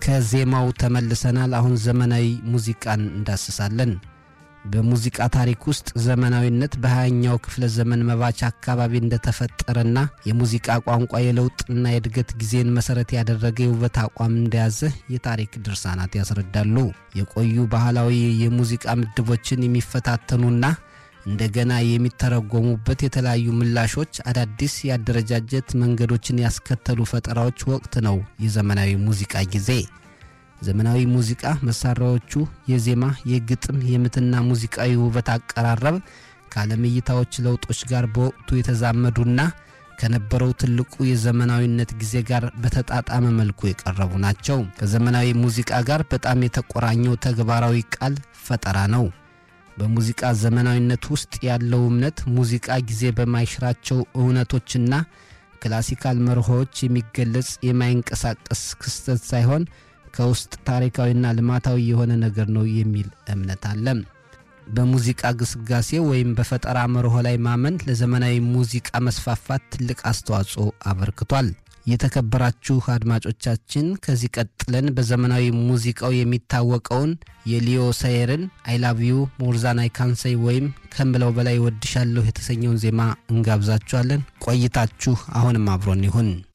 ከዜማው ተመልሰናል። አሁን ዘመናዊ ሙዚቃን እንዳስሳለን። በሙዚቃ ታሪክ ውስጥ ዘመናዊነት በሃያኛው ክፍለ ዘመን መባቻ አካባቢ እንደተፈጠረና የሙዚቃ ቋንቋ የለውጥና የእድገት ጊዜን መሰረት ያደረገ የውበት አቋም እንደያዘ የታሪክ ድርሳናት ያስረዳሉ። የቆዩ ባህላዊ የሙዚቃ ምድቦችን የሚፈታተኑና እንደገና የሚተረጎሙበት የተለያዩ ምላሾች አዳዲስ የአደረጃጀት መንገዶችን ያስከተሉ ፈጠራዎች ወቅት ነው የዘመናዊ ሙዚቃ ጊዜ። ዘመናዊ ሙዚቃ መሳሪያዎቹ የዜማ፣ የግጥም፣ የምትና ሙዚቃዊ ውበት አቀራረብ ከዓለም እይታዎች ለውጦች ጋር በወቅቱ የተዛመዱና ከነበረው ትልቁ የዘመናዊነት ጊዜ ጋር በተጣጣመ መልኩ የቀረቡ ናቸው። ከዘመናዊ ሙዚቃ ጋር በጣም የተቆራኘው ተግባራዊ ቃል ፈጠራ ነው። በሙዚቃ ዘመናዊነት ውስጥ ያለው እምነት ሙዚቃ ጊዜ በማይሽራቸው እውነቶችና ክላሲካል መርሆዎች የሚገለጽ የማይንቀሳቀስ ክስተት ሳይሆን ከውስጥ ታሪካዊና ልማታዊ የሆነ ነገር ነው የሚል እምነት አለ። በሙዚቃ ግስጋሴ ወይም በፈጠራ መርሆ ላይ ማመን ለዘመናዊ ሙዚቃ መስፋፋት ትልቅ አስተዋጽኦ አበርክቷል። የተከበራችሁ አድማጮቻችን ከዚህ ቀጥለን በዘመናዊ ሙዚቃው የሚታወቀውን የሊዮ ሳየርን አይላቪዩ ሞርዛን አይካንሰይ ወይም ከምለው በላይ ወድሻለሁ የተሰኘውን ዜማ እንጋብዛችኋለን። ቆይታችሁ አሁንም አብሮን ይሁን።